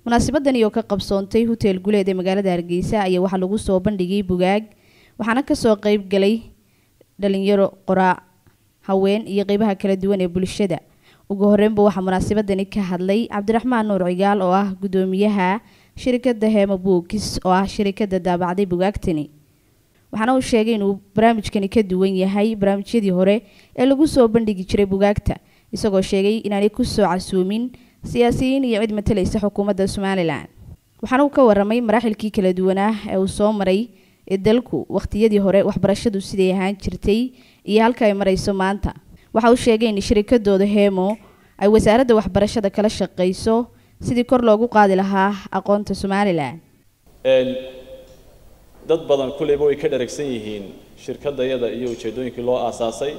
munaasabadani oo ka qabsoontay hotel guleed ee magaalada hargeysa ayaa waxaa lagu soo bandhigay bugaag waxaana kasoo qeyb galay dhalinyaro qoraa haween iyo qeybaha kala duwan ee bulshada ugu horeynba waxaa munaasabadani ka hadlay cabdiraxmaan nuur cigaal oo ah gudoomiyaha shirikada hemo bookis oo ah shirikada daabacday bugaagtani waxaana uu sheegay inuu barnaamijkani ka duwan yahay barnaamijyadii hore ee lagu soo bandhigi jiray bugaagta isagoo sheegay inaanay kusoo casuumin siyaasiyiin iyo cid matalaysa xukuumadda somalilan waxaana uu ka waramay maraaxilkii kala duwanaa ee uu soo maray ee dalku wakhtiyadii hore waxbarashadu siday ahaan jirtay iyo halka ay marayso maanta waxa uu sheegay in shirikadooda hemo ay wasaaradda waxbarashada kala shaqeyso sidii kor loogu qaadi lahaa aqoonta somalilan dad badan kulleyba way ka dharagsan yihiin shirkadayada iyo ujeeddooyinkii loo aasaasay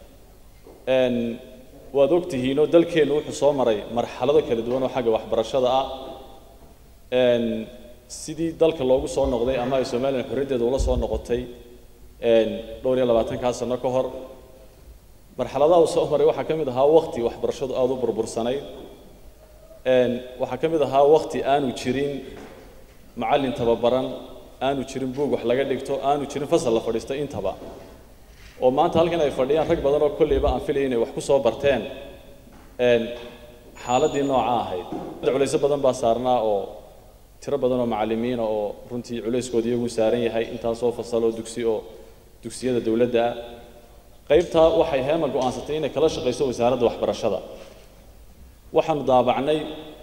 waad ogtihiinoo dalkeennu wuxuu soo maray marxalado kala duwan oo xagga waxbarashada ah sidii dalka loogu soo noqday ama ay somalilan xorriyaddeeda ula soo noqotay dhowr iyo labaatankaa sano ka hor marxaladaha uu soo maray waxaa ka mid ahaa wakti waxbarashadu aada u burbursanayd waxaa ka mid ahaa wakti aanu jirin macallin tababaran aanu jirin buug wax laga dhigto aanu jirin fasal la fadhiisto intaba oo maanta halkan ay fadhiyaan rag badan oo kolleyba aan filaya inay wax ku soo barteen xaaladii nooca ahayd culayso badan baa saarnaa oo tiro badan oo macallimiina oo runtii culayskooda iyagu saaran yahay intaasoo fasal oo dugsi oo dugsiyada dowladda ah qaybtaa waxay heema go-aansatay inay kala shaqayso wasaaradda waxbarashada waxaanu daabacnay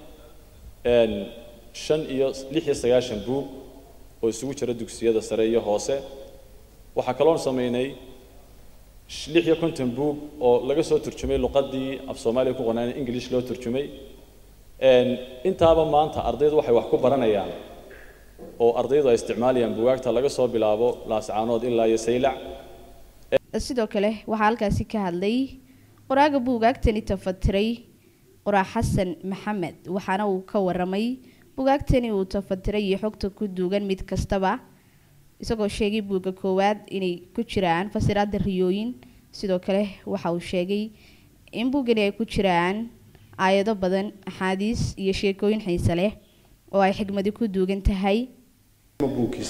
shan iyo lix iyo sagaashan buug oo isugu jira dugsiyada sare iyo hoose waxaa kaloon samaynay lix iyo konton buug oo laga soo turjumay luqadii af soomaaliya ku qonaan english loo turjumay intaaba maanta ardaydu waxay wax ku baranayaan oo ardaydu ay isticmaalayaan bugaagta laga soo bilaabo laascaanood ilaa iyo saylac sidoo kale waxaa halkaasi ka hadlay qoraaga buugaagtani tafatiray qoraa xasan maxamed waxaana uu ka waramay bugaagtani uu tafatiray iyo xogta ku duugan mid kastaba isagoo sheegay buugga koowaad inay ku jiraan fasiraada riyooyin sidoo kale waxa uu sheegay in buuggani ay ku jiraan aayado badan axaadiis iyo sheekooyin xiise leh oo ay xigmadi ku duugan tahay buugis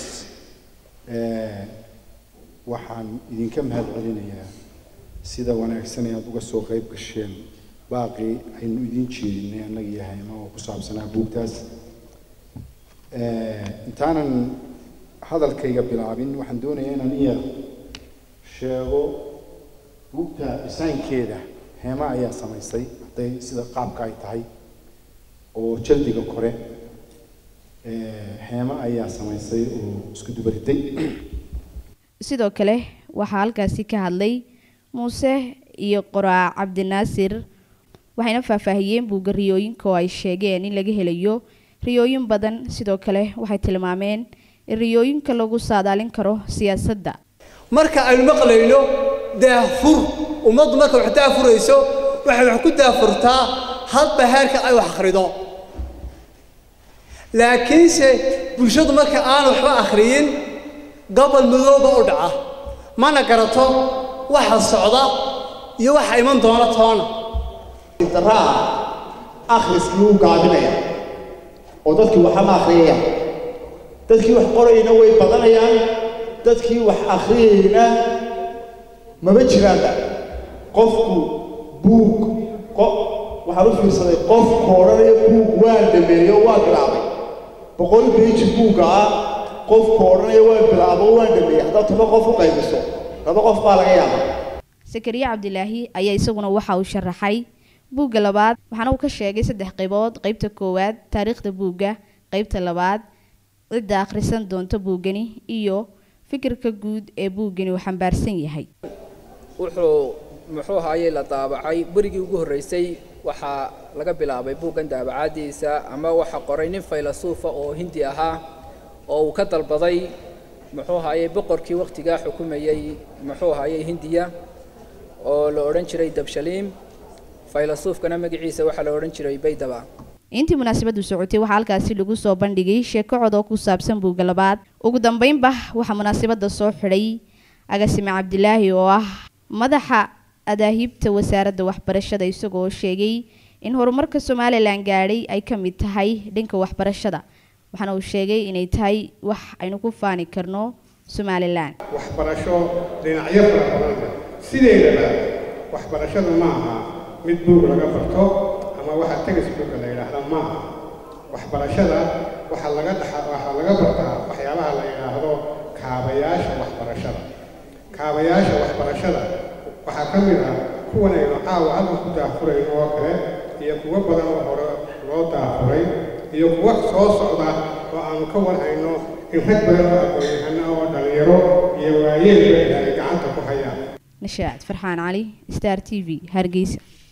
waxaan idinka mahad celinayaa sida wanaagsan ee aada uga soo qayb gasheen baaqii aynu idin jeedinay annaga iyo hayma oo ku saabsanaa buugtaas intaanan hadalkayga bilaabin waxaan doonayaa inaan iya sheego buugta dhisaankeeda heema ayaa samaysay hadday sida qaabka ay tahay oo jaldiga kore heema ayaa samaysay oo isku dubariday sidoo kale waxaa halkaasi ka hadlay muuse iyo qoraa cabdinaasir waxayna faahfaahiyeen buugga riyooyinka oo ay sheegeen in laga helayo riyooyin badan sidoo kale waxay tilmaameen in riyooyinka lagu saadaalin karo siyaasadda marka aynu maqlayno daafur ummaddu marka wax daafurayso waxay wax ku daafurtaa hadba heerka ay wax akhrido laakiinse bulshadu marka aan waxba akhriyin gobol madooba u dhaca mana garato waxa socda iyo waxa iman doona toona daraa akhriskii wuu gaabinaya oo dadkii waxama akhriyayaan dadkii wax qorayna way badanayaan dadkii wax akhriyayna mama jiraanba qofku buug waxaan u fiirsaday qofku odhanaya buug waan dhameeyo waan bilaabay boqol beiji buugga ah qofku odhanaya waan bilaabo waan dhameeyey haddaad toba qof u qaybiso laba qof baa laga yaaba sakariye cabdilaahi ayaa isaguna waxa uu sharaxay buugga labaad waxaana uu ka sheegay saddex qaybood qaybta koowaad taariikhda buugga qaybta labaad cidda akhrisan doonta buuggani iyo fikirka guud ee buuggani uu xambaarsan yahay wuxuu muxuu ahaayey la daabacay berigii ugu horreysay waxaa laga bilaabay buuggan daabacaadiisa ama waxa qoray nin faylasuufa oo hindi ahaa oo uu ka dalbaday muxuu ahaayey boqorkii wakhtigaa xukumayey muxuu ahaayey hindiya oo la odhan jiray dabshaliim faylasuufkana magaciisa waxaa la odhan jiray baydaba intii munaasabadu socotay waxaa halkaasi lagu soo bandhigay sheeko cod oo ku saabsan buugga labaad ugu dambeynba waxaa munaasabada soo xidhay agasime cabdilaahi oo ah madaxa adaahibta wasaaradda waxbarashada isagoo sheegay in horumarka somalilan gaadhay ay ka mid tahay dhanka waxbarashada waxaana uu sheegay inay tahay wax aynu ku faani karno somalilan waxbarasho dhinacyo fara badan leh sideedaba waxbarashadu ma aha mid buug laga barto ama waxa textbooka la yidhaahda ma aha waxbarashada waxaa laga dhaxa waxaa laga bartaa waxyaabaha la yidhaahdo kaabayaasha waxbarashada kaabayaasha waxbarashada waxaa ka mid ah kuwan aynu caawa halkan ku daafurayno oo kale iyo kuwo badan oo hore loo daafuray iyo kuwo soo socda oo aanu ka warhayno in rag badan oo aqoon-yahano oo dhalinyaro iyo waayeelba ay gacanta ku hayaan nashaad farxaan cali star t v hargeysa